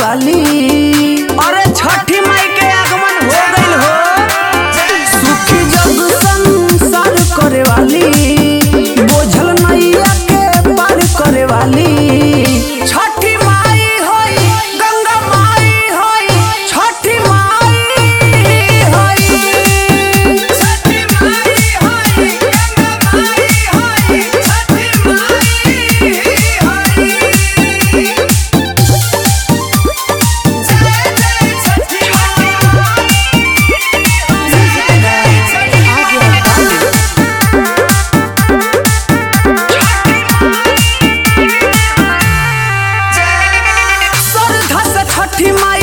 वाली अरे छठी माई के आगमन हो गइल हो सुखी जग संसार करे वाली बोझल नैया के पार करे वाली छठी माई होई गंगा माई होई छठी माई होई छठी माई होई गंगा माई होई छठी माई होई श्रद्धा से छठी माई